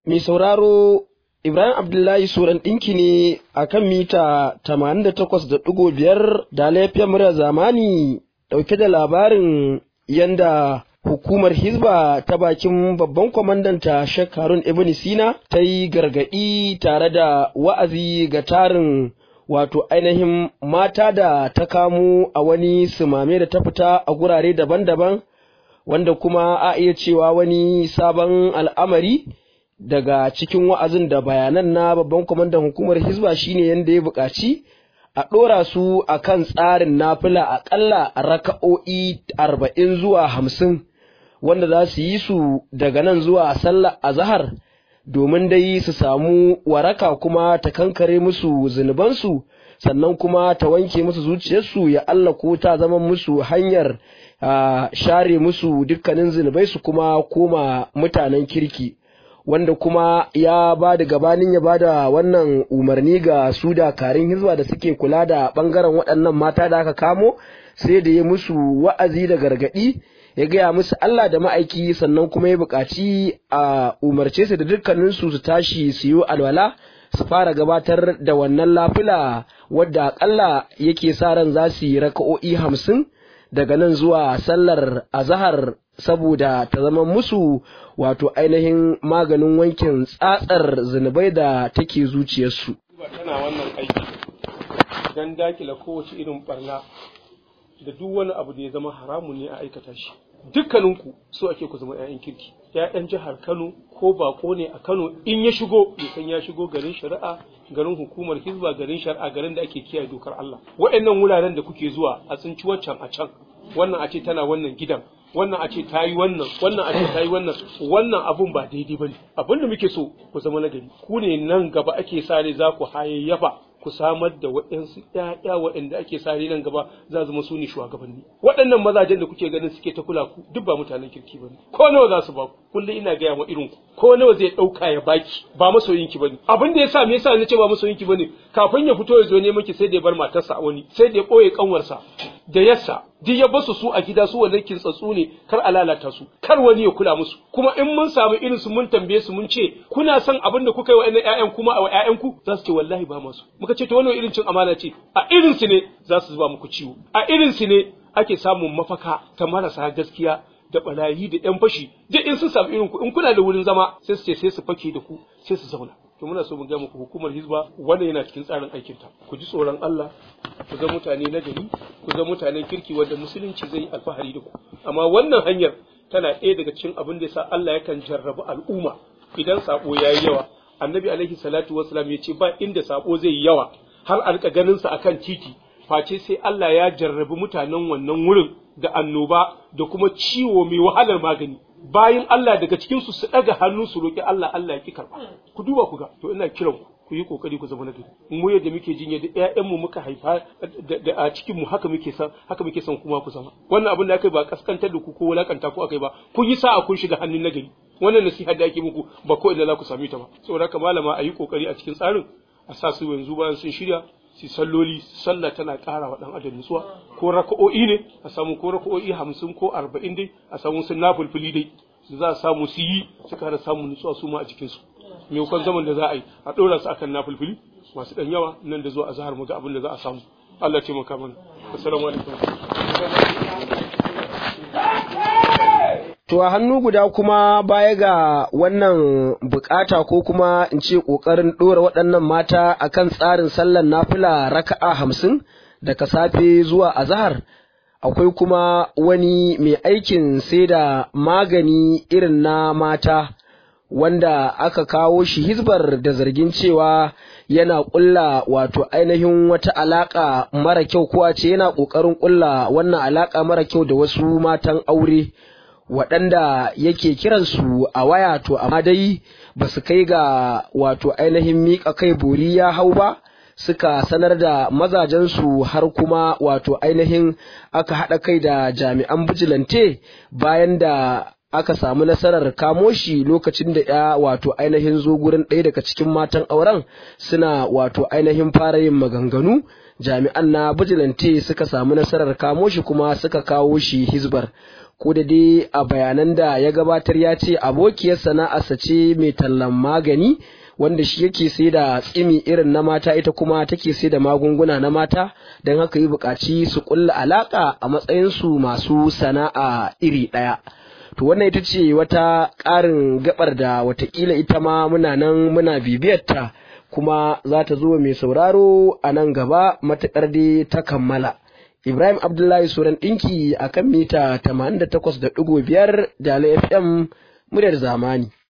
Mai sauraro Ibrahim Abdullahi Suran ɗinki ne a kan mita 88.5 da laifiyar murar zamani ɗauke da labarin yanda hukumar Hizba ta bakin babban kwamandanta Sheikh Harun Ibn Sina ta yi gargaɗi tare da wa'azi ga tarin wato ainihin mata da ta kamo a wani sumame da ta fita a gurare daban-daban wanda kuma a iya cewa wani sabon al'amari daga cikin wa'azin da bayanan na babban kwamandan hukumar hizba shine yadda ya buƙaci a ɗora su a kan tsarin nafila aƙalla raka'o'i arba'in zuwa hamsin wanda za su yi su daga nan zuwa sallar azahar domin dai su samu waraka kuma ta kankare musu zunubansu sannan kuma ta wanke musu zuciyarsu ya Allah ko ta zama musu hanyar share musu dukkanin zunubai su kuma koma mutanen kirki wanda kuma ya ba da gabanin ya ba da wannan umarni ga su dakarun hizba da suke kula da bangaren waɗannan mata da aka kamo sai da ya musu wa'azi da gargaɗi ya gaya musu Allah da ma'aiki sannan kuma ya buƙaci a umarce su da dukkaninsu su tashi su yi alwala su fara gabatar da wannan lafila wadda aƙalla yake sa ran za su yi raka'o'i hamsin daga nan zuwa sallar azahar saboda ta zama musu wato ainihin maganin wankin tsatsar zunubai da take zuciyarsu. tana wannan aiki don dakila kowace irin barna da duk wani abu da ya zama haramun ne a aikata shi dukkaninku so ake ku zama 'ya'yan kirki 'ya'yan jihar kano ko bako ne a kano in ya shigo ya san ya shigo garin shari'a garin hukumar hizba garin shari'a garin da ake kiyaye dokar Allah wa'annan wuraren da kuke zuwa a tsinci waccan a can wannan a ce tana wannan gidan wannan a ce ta yi wannan wannan a ce ta yi wannan wannan abun ba daidai ba ne abin da muke so ku zama nagari ku ne nan gaba ake sare za ku hayayyafa ku samar da waɗansu ƴaƴa waɗanda ake sare nan gaba za zama su ne shugabanni waɗannan mazajen da kuke ganin suke ta kula ku duk ba mutanen kirki bane ko nawa za su ba ku kullum ina gaya wa irin ku ko nawa zai ɗauka ya baki ba masoyinki bane abin da yasa me yasa na ce ba masoyinki bane kafin ya fito ya zo neman ki sai da ya bar matarsa a wani sai da ya ɓoye kanwarsa da yassa duk ya basu su a gida su wannan kintsatsu ne kar a lalata su kar wani ya kula musu kuma in mun samu irin su mun tambaye su mun ce kuna son abin da kuka yi wa ƴaƴan ƴaƴan kuma a ƴaƴan ku za su ce wallahi ba masu muka ce to wannan irin cin amana ce a irin su ne za su zuba muku ciwo a irin su ne ake samun mafaka ta marasa gaskiya da barayi da ƴan fashi duk in sun samu irin ku in kuna da wurin zama sai su ce sai su fake da ku sai su zauna to muna so mu ga muku hukumar hizba wannan yana cikin tsarin aikin ta ku ji tsoron Allah ku ga mutane na gari ku ga mutanen kirki wanda musulunci zai yi alfahari da ku amma wannan hanyar tana ɗaya daga cikin abin da yasa Allah yakan jarrabu al'umma idan sabo yayi yawa annabi alaihi salatu wassalam ya ce ba inda sabo zai yi yawa har alka ganin sa akan titi face sai Allah ya jarrabi mutanen wannan wurin da annoba da kuma ciwo mai wahalar magani bayan Allah daga cikin su su daga hannu su roki Allah Allah ya ki karba ku duba ku ga to ina kiran ku ku yi kokari ku zama na gari mu yadda muke jin yadda ƴaƴan mu muka haifa da a cikin mu haka muke san haka muke san kuma ku zama wannan abin da aka ba kaskantar da ku ko wulakanta ku akai ba kun yi sa'a kun shiga hannun nagari wannan nasiha da ake muku ba ko inda za ku same ta ba saboda haka malama a yi kokari a cikin tsarin a sa su yanzu bayan sun shirya su salloli sallah tana ƙara wa ɗan adam nutsuwa ko raka'o'i ne a samu ko raka'o'i hamsin ko arba'in dai a samu sun nafulfuli dai su za a samu su yi su kara samun nutsuwa su ma a jikinsu maimakon zaman da za a yi a ɗora su akan nafulfuli masu ɗan yawa nan da zuwa a zahar mu ga abin da za a samu Allah ce maka mana assalamu alaikum To a hannu guda kuma baya ga wannan bukata ko kuma in ce ƙoƙarin ɗora waɗannan mata akan tsarin sallar nafila raka'a hamsin daga safe zuwa azahar akwai kuma wani mai aikin sai da magani irin na mata wanda aka kawo shi hizbar da zargin cewa yana ƙulla wato ainihin wata alaƙa mara kyau ko a ce yana ƙoƙarin ƙulla wannan alaƙa mara kyau da wasu matan aure. waɗanda yake kiransu a waya to amma dai ba su kai ga wato ainihin miƙa kai bori ya hau ba suka sanar da mazajensu har kuma wato ainihin aka haɗa kai da jami'an bijilante bayan da aka samu nasarar kamo shi lokacin da ya wato ainihin zo gurin ɗaya daga cikin matan auren suna wato ainihin fara yin maganganu jami'an na bijilante suka samu nasarar kamo shi kuma suka kawo shi hizbar ko da dai a bayanan da ya gabatar ya ce abokiyar sana'arsa ce mai tallan magani wanda shi yake sai da tsimi irin na mata ita kuma take sai da magunguna na mata don haka yi buƙaci su ƙulla alaƙa a matsayinsu masu sana'a iri ɗaya. To wannan ita ce wata ƙarin gabar da watakila ita ma muna nan muna bibiyarta kuma za ta zo mai sauraro a nan gaba matuƙar dai ta kammala. Ibrahim Abdullahi Suran ɗinki a kan mita 88.5 da FM muryar zamani.